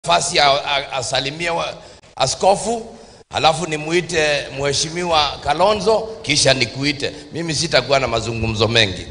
nafasi ya a- asalimie wa- askofu, halafu nimuite mheshimiwa Kalonzo, kisha nikuite. Mimi sitakuwa na mazungumzo mengi.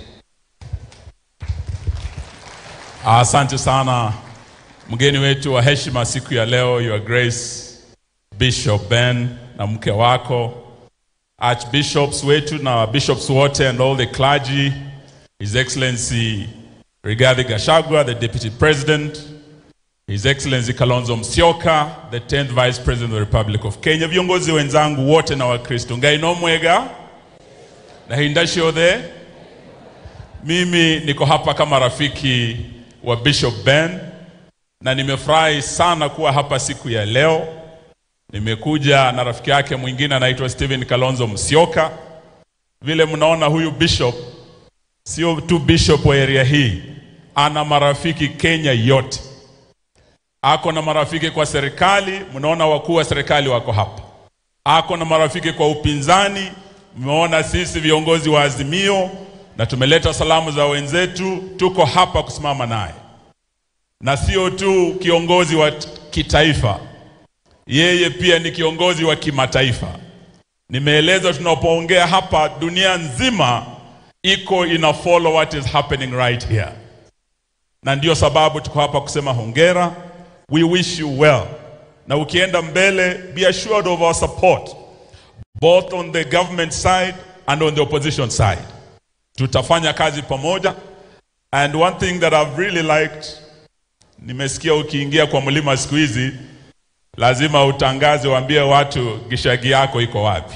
Asante sana mgeni wetu wa heshima siku ya leo, Your Grace Bishop Ben na mke wako, archbishops wetu na bishops wote and all the clergy, His Excellency Rigathi Gachagua, the Deputy President, His Excellency Kalonzo Musyoka, the 10th Vice President of the Republic of Kenya, viongozi wenzangu wote na Wakristo, ngai no mwega na hindashiothe mimi niko hapa kama rafiki wa Bishop Ben na nimefurahi sana kuwa hapa siku ya leo. Nimekuja na rafiki yake mwingine anaitwa Stephen Kalonzo Musyoka. Vile mnaona huyu bishop sio tu bishop wa area hii, ana marafiki Kenya yote. Ako na marafiki kwa serikali, mnaona wakuu wa serikali wako hapa. Ako na marafiki kwa upinzani, mmeona sisi viongozi wa Azimio na tumeleta salamu za wenzetu, tuko hapa kusimama naye, na sio tu kiongozi wa t- kitaifa, yeye pia ni kiongozi wa kimataifa. Nimeeleza tunapoongea hapa, dunia nzima iko ina follow what is happening right here, na ndio sababu tuko hapa kusema hongera, we wish you well, na ukienda mbele, be assured of our support both on the government side and on the opposition side tutafanya kazi pamoja and one thing that I've really liked nimesikia ukiingia kwa mlima siku hizi lazima utangaze waambie watu gishagi yako iko wapi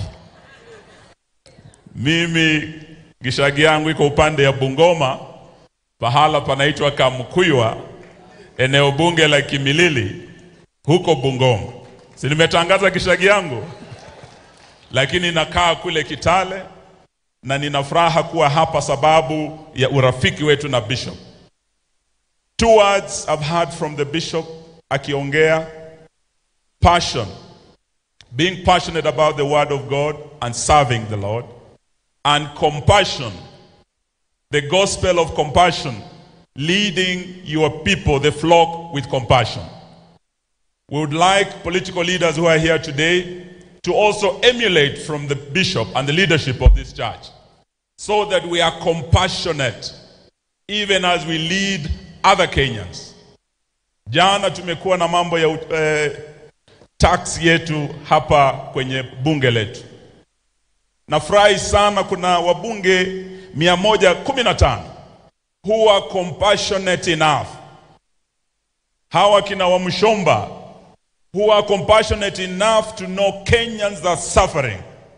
mimi gishagi yangu iko upande ya Bungoma pahala panaitwa Kamkuywa eneo bunge la Kimilili huko Bungoma si nimetangaza gishagi yangu lakini nakaa kule Kitale na nina furaha kuwa hapa sababu ya urafiki wetu na bishop. Two words I've heard from the bishop akiongea passion, being passionate about the word of God and serving the Lord, and compassion, the gospel of compassion, leading your people, the flock, with compassion. We would like political leaders who are here today to also emulate from the bishop and the leadership of this church so that we are compassionate even as we lead other Kenyans. Jana tumekuwa na mambo ya eh, tax yetu hapa kwenye bunge letu. Nafurahi sana kuna wabunge 115 who are compassionate enough. Hawa kina Wamshomba who are compassionate enough to know Kenyans are suffering.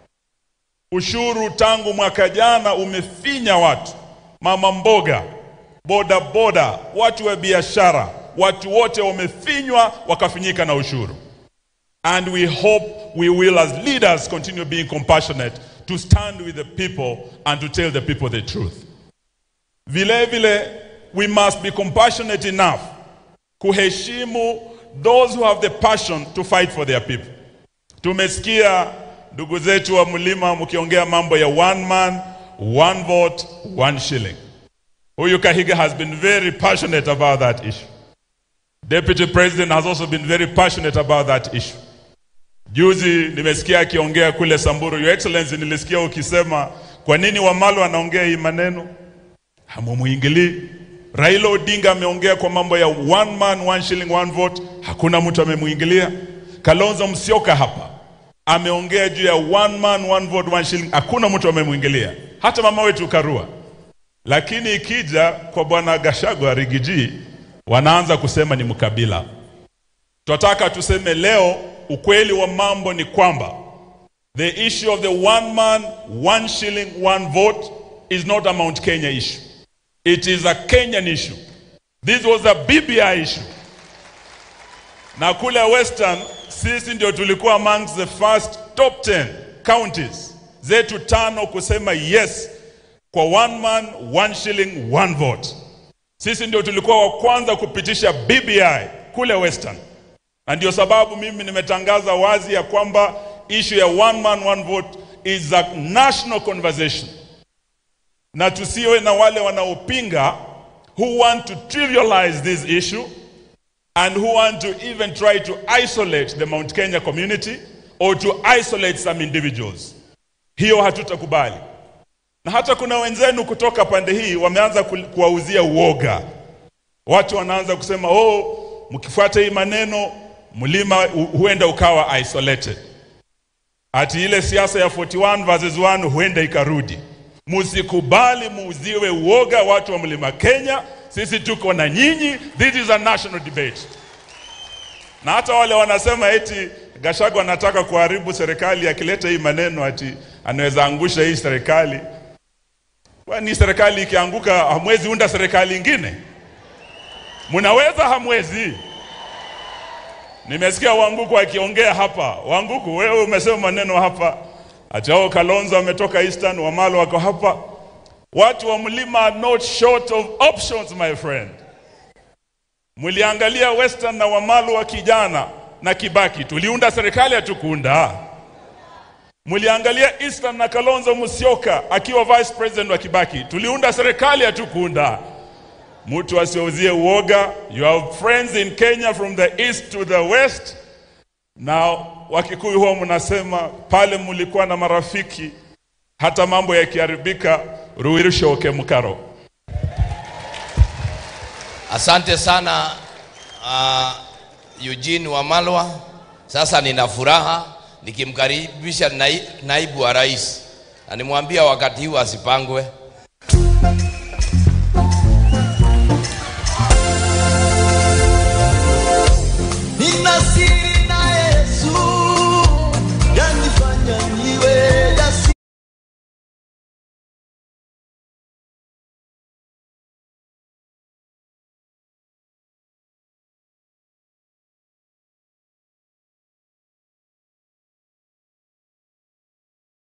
Ushuru tangu mwaka jana umefinya watu, mama mboga, boda boda, watu wa biashara, watu wote wamefinywa wakafinyika na ushuru. And we hope we will as leaders continue being compassionate to stand with the people and to tell the people the truth. Vile vile we must be compassionate enough kuheshimu those who have the passion to fight for their people. Tumesikia ndugu zetu wa mlima mkiongea mambo ya one man, one vote, one shilling. Huyu Kahiga has been very passionate about that issue. Deputy President has also been very passionate about that issue. Juzi nimesikia akiongea kule Samburu, Your Excellency, nilisikia ukisema kwa nini Wamalo anaongea hii maneno, hamumuingilii. Raila Odinga ameongea kwa mambo ya one man one shilling one vote, hakuna mtu amemuingilia. Kalonzo Musyoka hapa ameongea juu ya one man one vote one shilling, hakuna mtu amemuingilia, hata mama wetu Karua. Lakini ikija kwa bwana Gachagua Rigiji, wanaanza kusema ni mkabila. Tunataka tuseme leo, ukweli wa mambo ni kwamba the issue of the one man one shilling one vote is not a Mount Kenya issue. It is a Kenyan issue. This was a BBI issue. Na kule Western sisi ndio tulikuwa amongst the first top 10 counties zetu tano kusema yes kwa one man one shilling one vote. Sisi ndio tulikuwa wa kwanza kupitisha BBI kule Western, na ndio sababu mimi nimetangaza wazi ya kwamba issue ya one man one vote is a national conversation na tusiwe na wale wanaopinga who want to trivialize this issue and who want to even try to isolate the Mount Kenya community or to isolate some individuals. Hiyo hatutakubali. Na hata kuna wenzenu kutoka pande hii wameanza ku- kuwauzia uoga. Watu wanaanza kusema oh, mkifuata hii maneno mlima hu- huenda ukawa isolated. Ati ile siasa ya 41 versus 1 huenda ikarudi. Musikubali muuziwe uoga watu wa mlima Kenya. Sisi tuko na nyinyi. This is a national debate. Na hata wale wanasema eti Gachagua anataka kuharibu serikali akileta hii maneno ati anaweza angusha hii serikali. Kwani serikali ikianguka hamwezi unda serikali ingine? Mnaweza hamwezi? Nimesikia Wanguku akiongea hapa. Wanguku, wewe umesema maneno hapa ati hao Kalonzo ametoka Eastern, Wamalo wako hapa. Watu wa mlima are not short of options my friend. Mliangalia Western na Wamalu wa kijana na Kibaki, tuliunda serikali hatukuunda. Mliangalia Eastern na Kalonzo Musyoka akiwa vice president wa Kibaki, tuliunda serikali hatukuunda. Mtu asiuzie uoga. You have friends in Kenya from the east to the west. Na Wakikuyu huwa mnasema pale mlikuwa na marafiki, hata mambo yakiharibika, ruirishoke mkaro. Asante sana uh, Eugene Wamalwa. Sasa nina furaha nikimkaribisha nai, naibu wa rais na nimwambia wakati huu asipangwe.